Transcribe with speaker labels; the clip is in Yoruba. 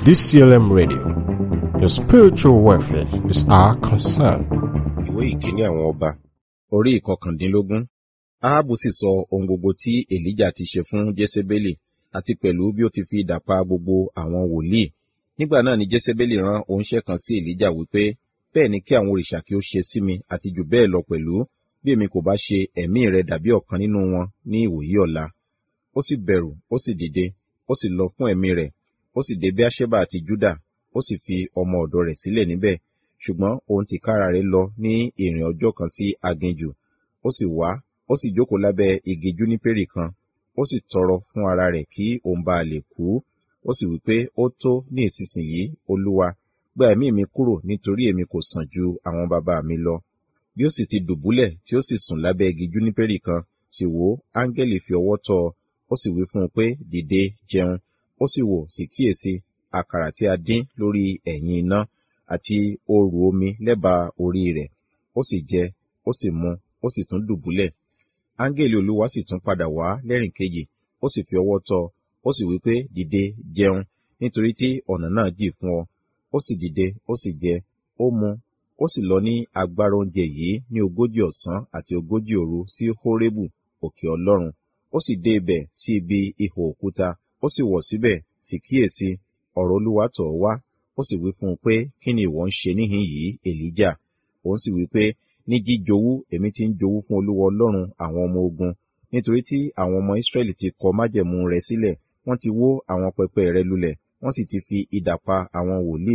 Speaker 1: DCLM Radio. Your spiritual welfare is our concern.
Speaker 2: ìwé ìkíní àwọn ọba orí ìkọkàndínlógún ahabu sì sọ ohun gbogbo tí elijah ti ṣe fún jezebeli àti pẹ̀lú bí ó ti fi idà pa gbogbo àwọn wòlíì nígbà náà ni jezebeli rán oníṣẹ́ kan sí elijah wípé bẹ́ẹ̀ ni kí àwọn òrìṣà kí ó ṣe sí mi àti jù bẹ́ẹ̀ lọ pẹ̀lú bí èmi kò bá ṣe ẹ̀mí rẹ dàbí ọ̀kan nínú wọn ní ìwòyí ọ̀la ó sì bẹ̀rù ó sì dìde ó sì lọ fún ẹ̀mí rẹ̀ ó sì dé beersheba àti juda ó sì fi ọmọ ọ̀dọ̀ rẹ̀ sílẹ̀ níbẹ̀ ṣùgbọ́n òun tìkára rẹ̀ lọ ní ìrìn ọjọ́ kan sí aginjù ó sì wá ó sì jókòó lábẹ́ igi júnípérì kan ó sì tọrọ fún ara rẹ̀ kí òun bá lè kú ó sì wípé ó tó ní ìsinsìnyí olúwa gba ẹ̀mí mi kúrò nítorí èmi kò sàn ju àwọn bàbá mi lọ bí ó sì ti dùbúlẹ̀ tí ó sì sùn lábẹ́ igi júnípérì kan sì wò áńgẹ́lì fi ọwọ́ tọ́ ọ ó sì wí fún un pé dìde jẹun ó sì wò sì kíyèsí àkàrà tí a dín lórí ẹ̀yìn iná àti òòrù omi lẹ́bàá orí rẹ̀ ó sì jẹ ó sì mu ó sì tún dùbúlẹ̀ áńgẹ́lì olúwa sì tún padà wá lẹ́rìn kejì ó sì fi ọwọ́ tọ́ ó sì wí pé dìde jẹun nítorí tí ọ̀nà náà jì fún ọ ó sì dìde ó sì jẹ ó mu ó sì lọ ní agbára oúnjẹ yìí ní ogójì ọ̀sán àti ogójì òru sí hórébù òkè ọlọ́run ó sì dé ibẹ̀ sí ibi ihò òkúta ó sì wọ̀ síbẹ̀ sì kíyèsí ọ̀rọ̀ olúwa tọ̀ ọ́ wá ó sì wí fún un pé kí ni ìwọ ń ṣe níhìn yìí èlíjà òun sì wí pé ní jíjowú èmi ti ń jowú fún olúwa ọlọ́run àwọn ọmọ ogun nítorí tí àwọn ọmọ israẹli ti kọ májẹ̀mú rẹ̀ sílẹ̀ wọ́n ti wó àwọn pẹpẹ rẹ̀ lulẹ̀ wọ́n sì ti fi idà pa àwọn wòlíì